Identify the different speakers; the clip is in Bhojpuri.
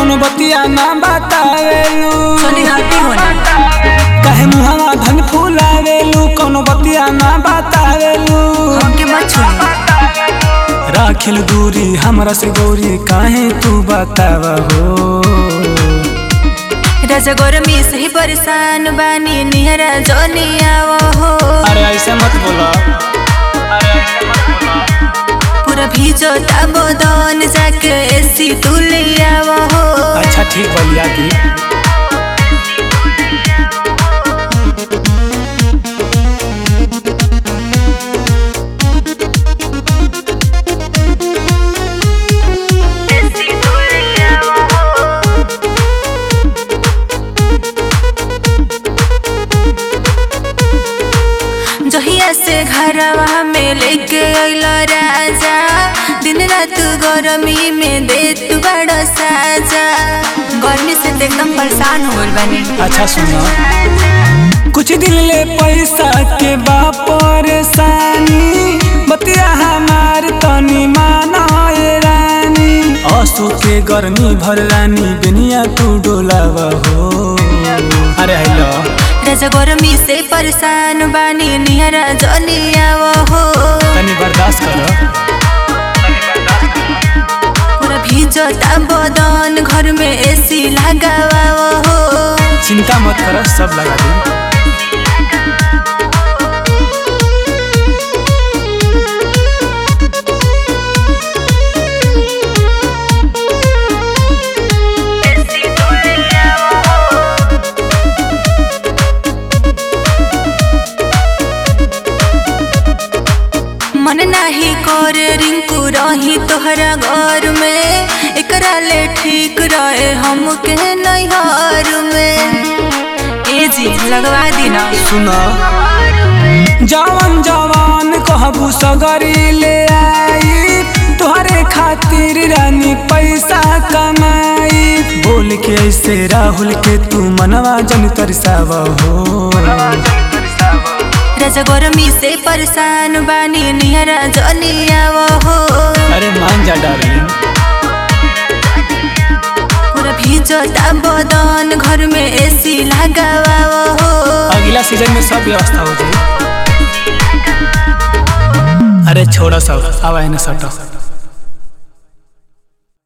Speaker 1: कौनो बतिया ना बतावेलू
Speaker 2: चली हटी होने
Speaker 1: काहे मुहावा धन फुलावेलू कौनो बतिया ना बतावेलू
Speaker 2: हमके मत छोड़ी
Speaker 1: राखिल दूरी हमरा से गौरी काहे तू बतावा हो
Speaker 2: राजा गरमी से ही परेशान बानी निहरा जनी आवो हो
Speaker 1: अरे ऐसे मत बोला
Speaker 2: पूरा भीजो ताबो दन जाके एसी तू ले आवो हो
Speaker 1: अच्छा ठीक बलिया दी
Speaker 2: जहिया से घरवा में लेके अइलो राजा दिन रात गरमी में दे तू बड़ा साजा गर्मी से तो एकदम परेशान हो गइल बानी
Speaker 1: अच्छा सुनो कुछ दिन ले पैसा के बा परेशानी बतिया हमार तनी माना ए रानी असो के गर्मी भर रानी दुनिया तू डोलावा हो अरे हेलो
Speaker 2: राजा गरमी से परेशान बानी निहरा जनी आवो हो
Speaker 1: तनी बर्दाश्त करो
Speaker 2: पूरा भीजो बदन घर में एसी लगावा हो
Speaker 1: चिंता मत करो सब लगा दूँ
Speaker 2: मन नाही करे रिंकू रही तोहरा घर में एकरा ले ठीक रहे हमके नैहर में ए जी लगवा दी ना
Speaker 1: सुना जवान जवान कहबू सगरी ले आई तोहरे खातिर रानी पैसा कमाई बोल के ऐसे राहुल के तू मनवा जन तरसावा हो
Speaker 2: राजा गरमी से परेशान बानी निहरा जनी आवो हो
Speaker 1: अरे मान जा डार्लिंग
Speaker 2: पूरा भीजो बदन घर में एसी लगावा हो
Speaker 1: अगला सीजन में सब व्यवस्था हो जाए अरे छोड़ा सब आवा है ना सटो